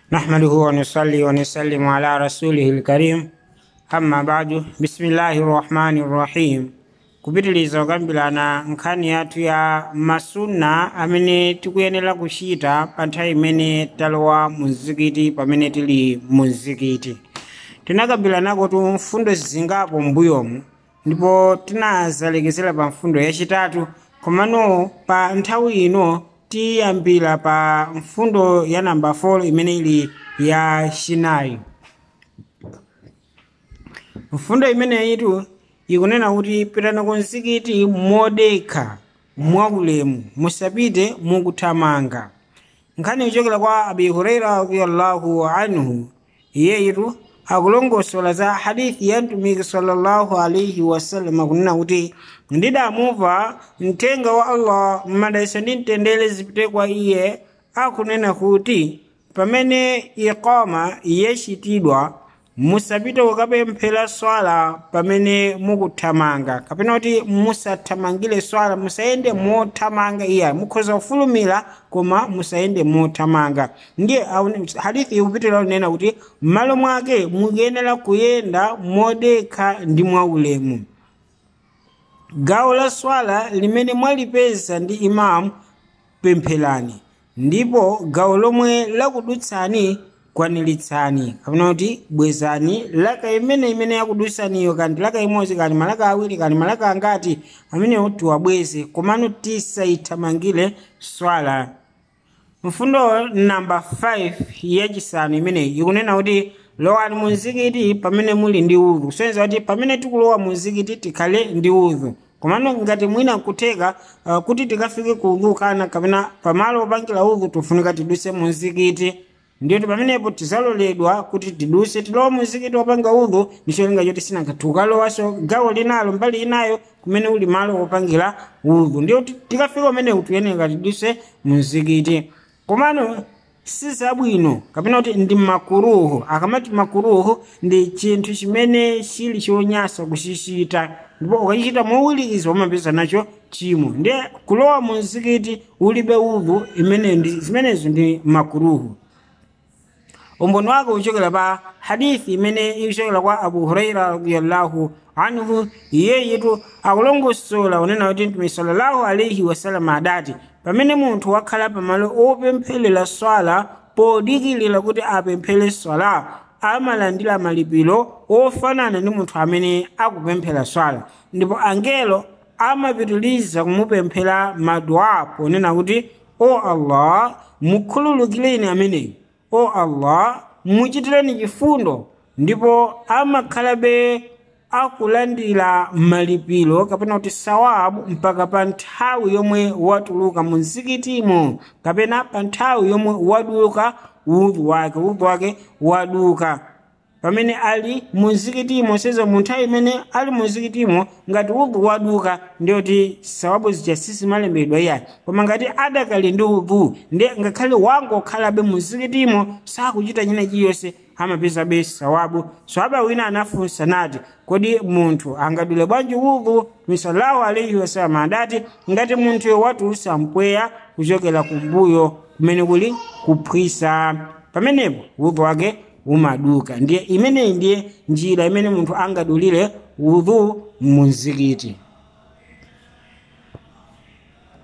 نحمده ونصلي ونسلم على رسوله الكريم amma badu bismillahi rahmani rahim kupitiliza kukambirana nkhani yathu ya masunna amene tikuyenera kuchita pa nthawi imene talowa mu mzikiti pamene tili mu mzikiti tinakambirana tu mfundo zingapo m'mbuyomu ndipo tinazalekezera pa mfundo yachitatu komano pa nthawi ino tiyambira pa mfundo ya namba 4 imene ili ya chinayi mfundo imeneyitu ikunena kuti pitani ku mzikiti modekha mwaulemu musapite mukuthamanga nkhani ichokera kwa abi huraira radiallahu anhu iyeyitu akulongosola za hadithi ya mtumiki sallallahu alaihi wasallam kunena kuti ndidamumva mthenga wa allah madalitso ndi mtendere zipite kwa iye akunena kuti pamene iqama yachitidwa musapite kukapemphera swala pamene mukuthamanga kapena kuti musathamangire swala musayende mothamanga iya mukhoza kufulumira koma musayende mothamanga ndiye hadithi ikupitira kunena kuti m'malo mwake mukuyenera kuyenda modekha ndi mwaulemu gawo la swala limene mwalipeza ndi imamu pempherani ndipo gawo lomwe lakudutsani kwaniritsani kapena kuti bwezani laka imene imene yakudutsaniyo kandi laka imodzi kani malaka awiri kani malaka angati amenewo tiwabweze komano tisayithamangire swala mfundo namba 5 yachisanu imeneyi ikunena kuti lowani mu mzikiti pamene muli ndi udhu kusonyeza kuti pamene tikulowa mu mzikiti tikhale ndi udhu komano ngati mwina kutheka uh, kuti tikafike ku udhu kana kapena pamalo opangira udhu tifunika tiduse mu mzikiti ndiyoti pamenepo tizaloledwa kuti tiduse tilowa mu mzikiti wopanga udhu ndicholinga choti sinanga tukalowaso gawo linalo mbali inayo kumene uli malo wopangira udhu ndiyoti tikafika umenewu tiyenera tiduse mu mzikiti komano sizabwino kapena kuti ndi makuruhu akamati makuruhu ndi chinthu chimene chili chonyasa kuchichita ndipo ukachichita mowirikiza umapeza nacho chimo ndiye kulowa mu mzikiti ulibe udhu imene ndi zimenezo ndi makuruhu umboni wake uchokera pa hadithi imene ichokera kwa abu huraira radiallahu anhu iyeyitu akulongosola unena kuti mtume sallallahu alaihi wasallam adati pamene munthu wakhala pamalo opempherera swala podikilira kuti apemphere swala amalandira malipiro ofanana ndi munthu amene akupemphera swala ndipo angelo amapitiliza kumupemphera madua ponena kuti o allah mukhululukireni ameneyu o allah muchitireni chifundo ndipo amakhalabe akulandira malipiro kapena kuti sawabu mpaka pa nthawi yomwe watuluka mu mzikitimo kapena pa nthawi yomwe waduka udhu wake udhu wake waduka pamene ali mu mzikitimo seza mu nthawi imene ali mu mzikitimo ngati udhu waduka ndiyoti sawabu zija sizimalembedwa iyayi koma ngati adakali ndi udhu ndiye ngakhale wangokhalabe mu mzikitimo sakuchita china chiyonse amapezabe sawabu swaba wina anafunsa nati kodi munthu angadule bwanji udhu misallahu alaihi wasallam adati ngati munthuyo watulutsa mpweya kuchokera kumbuyo kumene kuli kuphwisa pamenepo udhu wake umaduka ndiye imeneyi ndiye njira imene munthu angadulire udhu mu mzikiti